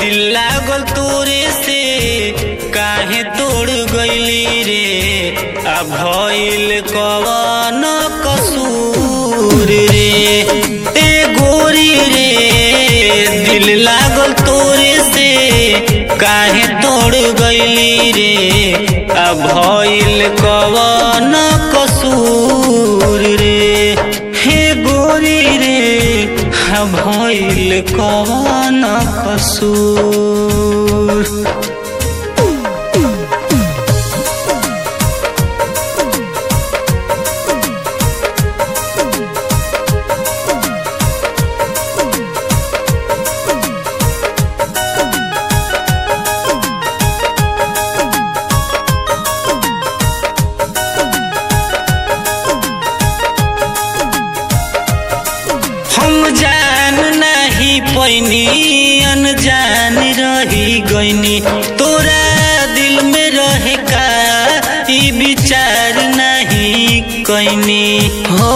दिल लागल तोरे से काहे तोड़ गईली रे आ भइल कवन कसूर रे ए गोरी रे दिल लागल तोरे से काहे तोड़ गईली रे आ भइल कवन कसूर रे हे गोरी रे हा भइल कवन कसूर हम जान नहीं पैनी अनजान रही गईनी तोरा दिल में रहे का ई विचार नहीं कैनी हो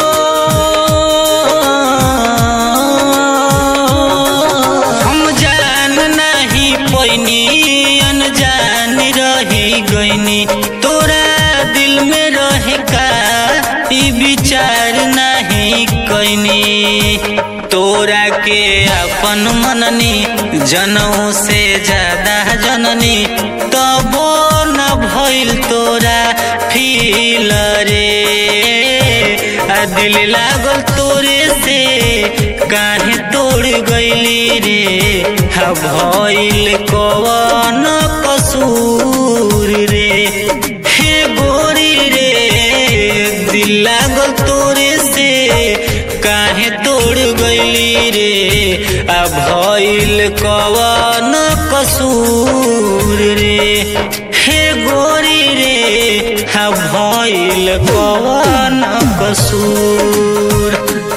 हम जान नहीं पैनी अनजान रही गईनी तोरा दिल में रहे का ई विचार नहीं कैनी तोरा के अपन मननी जनऊ से ज्यादा जननी तबो न भइल तोरा फील रे आ दिल लागल तोरे से काहे तोड़ गईली रे हा भइल कवन कसूर रे हे गोरी रे दिल लागल तोरे से काहे तोड़ गईली रे आ भइल कवन कसूर रे हे गोरी रे हा भइल कवन कसूर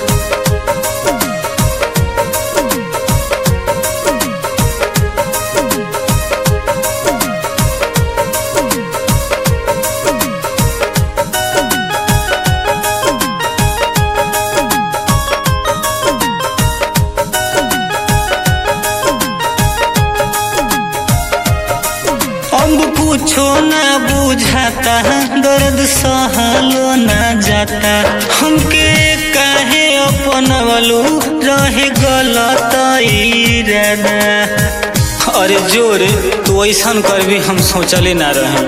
अब कुछो न बुझाता दर्द सहलो न जाता हमके काहे अपनवलू रहे गलत इरादा अरे जोर तू ऐसन कर भी हम सोचले ना रहे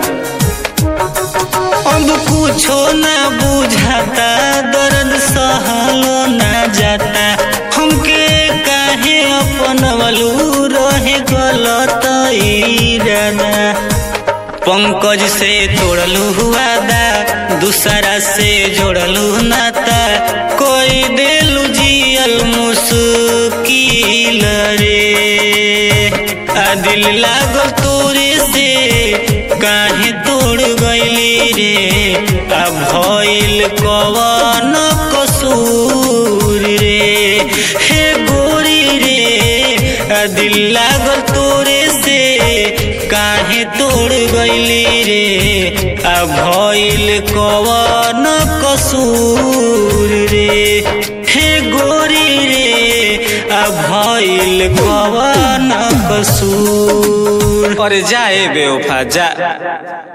अब कुछो न बुझाता दर्द सहलो न जाता हमके काहे अपनवलू रहे गलत इरादा पंकज से तोड़लू वादा दूसरा से जोड़लू नाता कोई दिलू जियल मुश्किल रे आ दिल लागल तोरे से काहे तोड़ गईली रे आ भइल कवन कसूर रे हे गोरी रे आ दिल लागल तोरे से काहे तोड़ गईली रे आ भइल कवन कसूर रे हे गोरी रे आ भइल कवन कसूर अरे जाए बेवफा जा